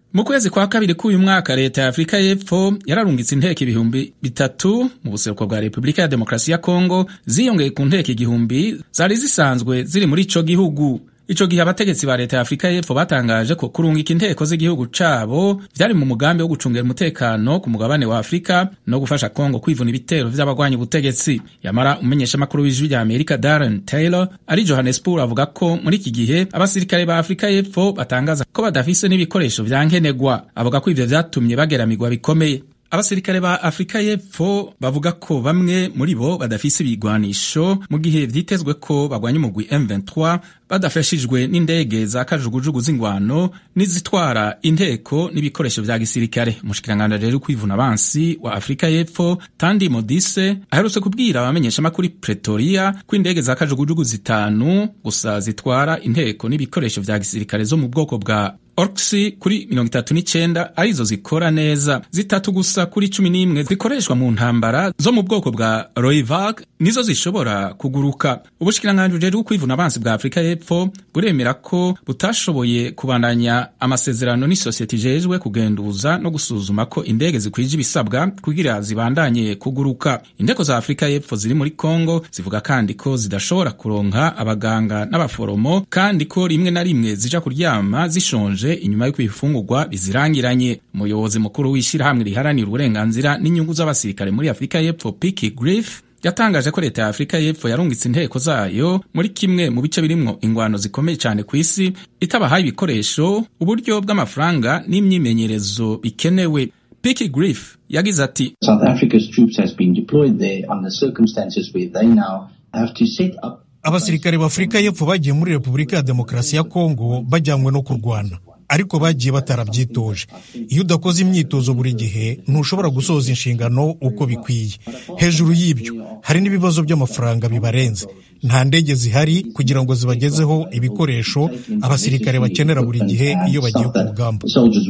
mu kwezi kwa kabiri k'uyu mwaka leta ya afurika y'epfo yararungitse inteko ibihumbi bitatu mu buseruko bwa repubulika ya demokarasi ya kongo ziyongeye ku nteko igihumbi zari zisanzwe ziri muri ico gihugu ico gihe abategetsi ba leta ya afurika y'epfo batangaje ko kurungika inteko z'igihugu cabo vyari mu mugambi wo gucungera umutekano ku mugabane wa afurika no gufasha kongo kwivuna ibitero vy'abagwanya ubutegetsi yamara umumenyeshamakuru w'ijwi rya amerika darren taylor ari johannesburg avuga ko muri iki gihe abasirikare ba afurika y'epfo batangaza ko badafise n'ibikoresho vya nkenerwa avuga ko ivyo vyatumye bageramirwa bikomeye abasirikare ba afurika y'epfo bavuga ko bamwe muri bo badafise ibigwanisho mu gihe vyitezwe ko bagwanya umugwi M23 badafashijwe n'indege za kajugujugu z'ingwano n'izitwara inteko n'ibikoresho vya gisirikare umushikiranganji rero kwivuna abansi wa afurika y'epfo tandi modise aherutse kubwira abamenyeshamakuru pretoria ko indege za kajugujugu zitanu gusa zitwara inteko n'ibikoresho vya gisirikare zo mu bwoko bwa orkisi kuri mirongo itatu n'icenda arizo zikora neza zitatu gusa kuri cumi n'imwe zikoreshwa mu ntambara zo mu bwoko bwa roivag nizo zishobora kuguruka ubushikiranganji bujejwe kwivuna abansi bwa afurika y'epfo buremera ko butashoboye kubandanya amasezerano n'isosiyete ijejwe kugenduza no gusuzuma ko indege zikwije ibisabwa kugira zibandanye kuguruka inteko za afurika y'epfo ziri muri kongo zivuga kandi ko zidashobora kuronka abaganga n'abaforomo kandi ko rimwe na rimwe zija kuryama zishonje inyuma y'uko ibifungurwa bizirangiranye umuyobozi mukuru w'ishyirahamwe riharanira uburenganzira n'inyungu z'abasirikare muri afurika y'epfo piki griff yatangaje ko leta ya afurika y'epfo yarungitse inteko zayo muri kimwe mu bice birimwo ingwano zikomeye cyane ku isi itabahaye ibikoresho uburyo bw'amafaranga n'imyimenyerezo bikenewe piki griff yagize ati South Africa's troops has been deployed there under circumstances where they now have to set up abasirikare b'afurika y'epfo bagiye muri repubulika ya demokarasi ya kongo bajyanywe no kurwana ariko bagiye batarabyitoje iyo udakoze imyitozo buri gihe ntushobora gusoza inshingano uko bikwiye hejuru y'ibyo hari n'ibibazo by'amafaranga bibarenze nta ndege zihari kugira ngo zibagezeho ibikoresho abasirikare bakenera buri gihe iyo bagiye ku rugamba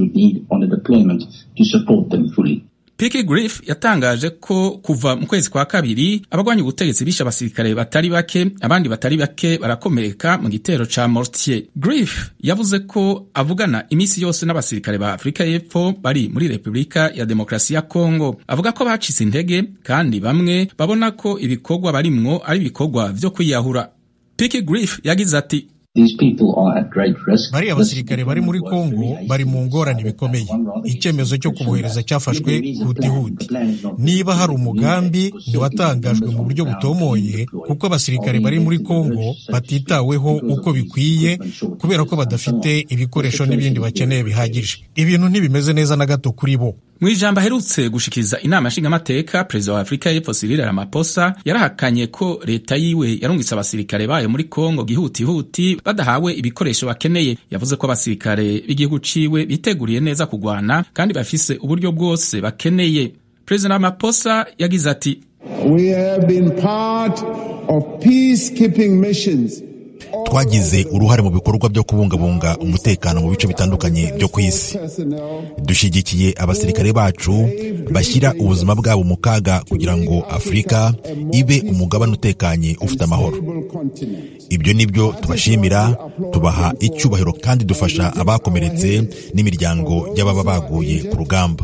Piki Griff yatangaje ko kuva mu kwezi kwa kabiri abagwanya ubutegetsi bishe abasirikare batari bake abandi batari bake barakomereka mu gitero ca Mortier. Griff yavuze ko avugana imisi yose n'abasirikare ba Afurika y'Epfo bari muri Repubulika ya Demokarasi ya Kongo. Avuga ko bacitse intege kandi bamwe babona ko ibikorwa barimwo ari ibikorwa vyo kwiyahura. Piki Griff yagize ati bariya basirikare bari muri kongo bari mu ngorane bikomeye icyemezo cyo kubohereza cyafashwe hutihuti niba hari umugambi ntiwatangajwe mu buryo butomoye kuko abasirikare bari muri kongo batitaweho uko bikwiye kubera ko badafite ibikoresho n'ibindi bakeneye bihagije ibintu ntibimeze neza na gato kuri bo mu ijambo aherutse gushikiriza inama nshingamateka perezida wa afurika y'epfo Cyril Ramaphosa yarahakanye ko leta yiwe yarungitse abasirikare bayo muri kongo gihutihuti badahawe ibikoresho bakeneye yavuze ko abasirikare b'igihugu ciwe biteguriye neza kugwana kandi bafise uburyo bwose bakeneye perezida Ramaphosa yagize ati We have been part of peacekeeping missions twagize uruhare mu bikorwa byo kubungabunga umutekano mu bice bitandukanye byo ku isi dushyigikiye abasirikare bacu bashyira ubuzima bwabo mu kaga kugira ngo afurika ibe umugabane utekanye ufite amahoro ibyo ni byo tubashimira tubaha icyubahiro kandi dufasha abakomeretse n'imiryango y'ababa baguye ku rugamba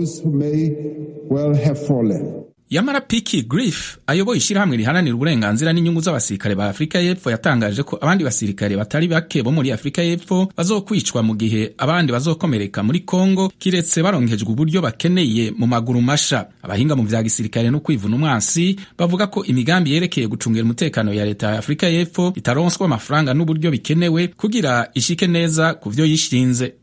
yamara piki griff ayoboye ishyirahamwe riharanira uburenganzira n'inyungu z'abasirikare ba afurika y'epfo yatangaje ko abandi basirikare batari bake bo muri afurika y'epfo bazokwicwa mu gihe abandi bazokomereka muri kongo kiretse baronkejwe uburyo bakeneye mu maguru masha abahinga mu vya gisirikare no kwivuna umwansi bavuga ko imigambi yerekeye gucungira umutekano ya leta ya afurika y'epfo itaronswa amafaranga n'uburyo bikenewe kugira ishike neza ku vyo yishinze